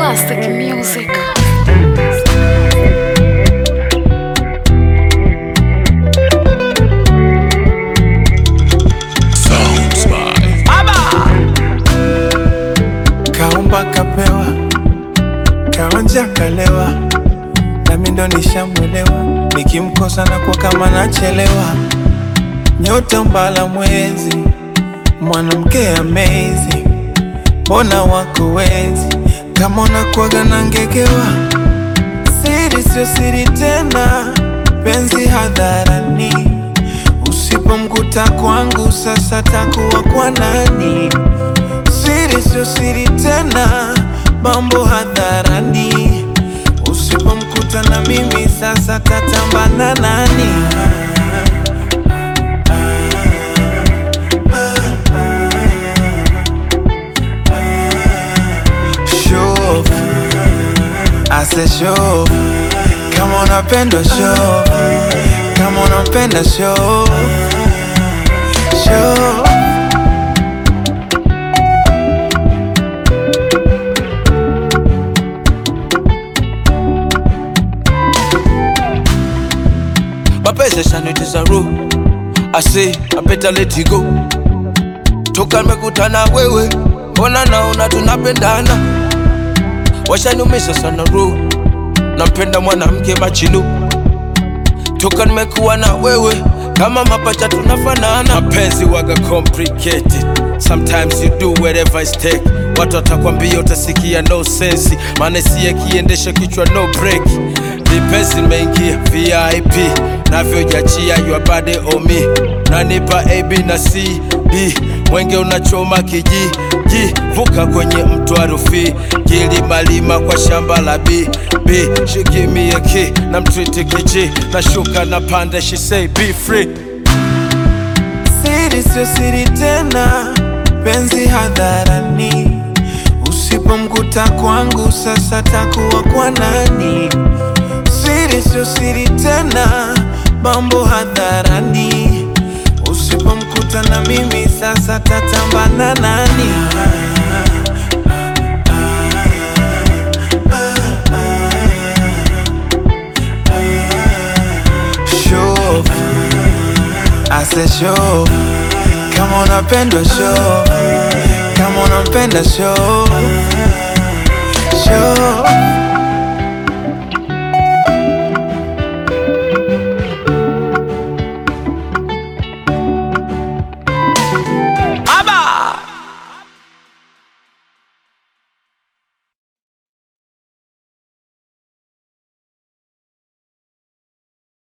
Classic music. Kaumba kapewa, kaonja kalewa, nami ndo nishamwelewa. Nikimkosa na kwa kama nachelewa, nyota mbala mwezi, mwanamke amazing, mbona wako wezi kama unakuwaga na ngegewa. Siri sio siri tena, penzi hadharani, usipomkuta kwangu sasa takuwa kwa nani? Siri sio siri tena, mambo hadharani. Usipomkuta na mimi sasa tatambana nani? Show, I said show, kama unapenda show, kama unampenda show, show. mapenzi yashanitiza roho I say I better let it go toka nimekutana wewe ona naona tunapendana washaniumisha sana roho nampenda mwanamke machinu toka nimekuwa na wewe kama mapacha tunafanana mapenzi waga complicated sometimes you do whatever it take watu watakwambia utasikia no sense maana siye kiendesha kichwa no break lipenzi nimeingia vip navyojachia your body on me nanipa ab na cd mwenge unachoma kiji ji vuka kwenye mto wa Rufiji kilimalima kwa shamba la b b shikimie ki na mtriti kiji nashuka na pande she say be free Siri sio siri tena, penzi hadharani. Usipomkuta kwangu sasa takuwa kwa nani? Siri sio siri tena, mambo hadharani. Usipomkuta na mimi sasa tatambana nani? Show, I said show, kama unapenda show, kama unampenda show, show.